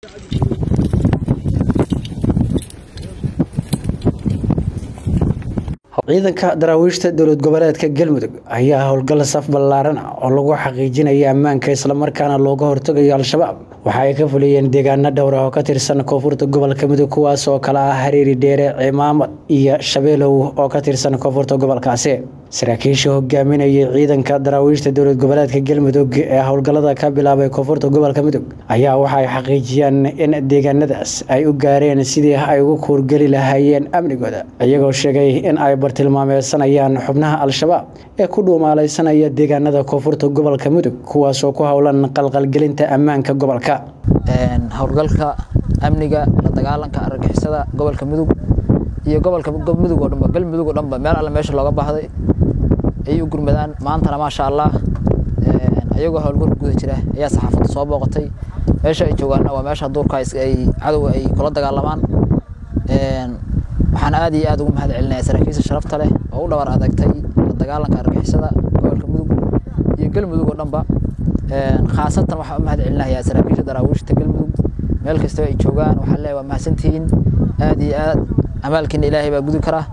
ciidanka daraawiishta dowlad goboleedka galmudug ayaa howlgal saf ballaaran ah oo lagu xaqiijinaya ammaanka islamarkaana looga hortagayo al-shabaab waxa ay ka fuliyeen deegaano dhowra oo ka tirsan koonfurta gobolka mudug kuwaas oo kale ah hareeri dheere cimaamad iyo shabeelow oo ka tirsan koonfurta gobolkaasi saraakiisha hogaaminayay ciidanka daraawiishta dowlad goboleedka galmudug ee howlgallada ka bilaabay koonfurta gobolka mudug ayaa waxa ay xaqiijiyeen in deegaanadaas ay u gaareen sidii ay ugu kuurgeli lahaayeen amnigooda iyagoo sheegay in ay bartilmaameysanayaan xubnaha al-shabaab ee ku dhuumaalaysanaya deegaanada koonfurta gobolka mudug kuwaasoo ku howlan qalqalgelinta ammaanka gobolka howlgalka amniga la dagaalanka argagixisada gobolka mudug iyo gobolka mudug oo dhanba galmudug oo dhanba meel alle meesha looga baahday ayay u gurmadaan maantana maasha allah ayagoo howlgalka guda jira ayaa saxaafadda soo booqatay meesha ay joogaanna waa meesha duurka ay cadowga ay kula dagaalamaan waxaan aad iyo aad ugu mahad celinaya saraakiisha sharafta leh oo u dhabar adagtay la dagaalanka argixisada gobolka mudug iyo galmudug oo dhanba khaasatan waxaan u mahad celinayaa saraakiisha daraawiishta galmudug meel kastoo ay joogaan waxaan leeyahay waa mahadsantihiin aad iyo aad amaalkiina ilaahay baa gudi kara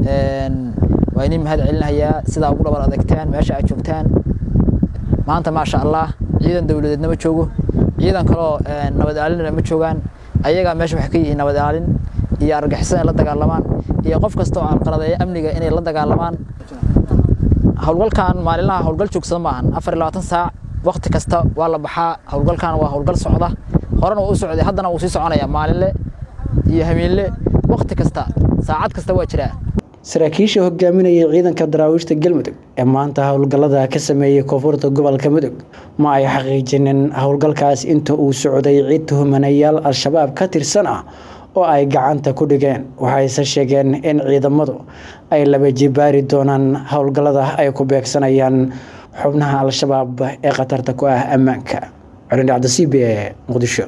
waa idin mahad celinayaa sidaa ugu dhabar adagtaan meesha aad joogtaan maanta maasha allah ciidan dowladeedna ma joogo ciidan kaloo nabad aalinna ma joogaan ayagaa meesha waxay ka yihiin nabad aalin iyo argixisada in la dagaalamaan iyo qof kasta oo alqaladeeya amniga inay la dagaalamaan howlgalkan maalinlaha howlgal joogsada maahan afar iyo labaatan saac wakti kasta waa la baxaa howlgalkan waa howlgal socda horena waa u socday haddana wuu sii soconaya maalinle iyo hamiinle wakti kasta saacad kasta waa jiraa saraakiisha hogaaminayay ciidanka daraawiishta galmudug ee maanta howlgallada ka sameeyey koonfurta gobolka mudug ma ay xaqiijinin howlgalkaas inta uu socday cid tuhmanayaal al-shabaab ka tirsan ah oo ay gacanta ku dhigeen waxayse sheegeen in ciidamadu ay laba jibaari doonaan howlgallada ay ku beegsanayaan xubnaha al-shabaab ee khatarta ku ah ammaanka colin cabdisiib ee muqdisho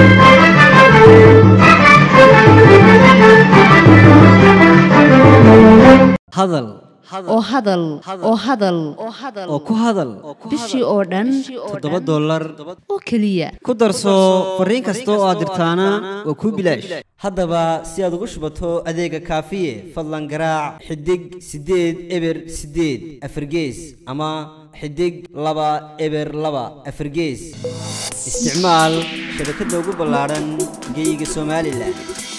hadal oo hadal oo hadal oo ku hadal bishii oo dhan toddoba dollar oo keliya ku darso fariin kasta oo aad dirtaana waa kuu bilaash haddaba si aad ugu shubato adeega kaafiye fadlan garaac xidig siddeed eber siddeed afargees ama xidig laba eber laba afargees isticmaal shabakadda ugu ballaadhan geeyiga somalilan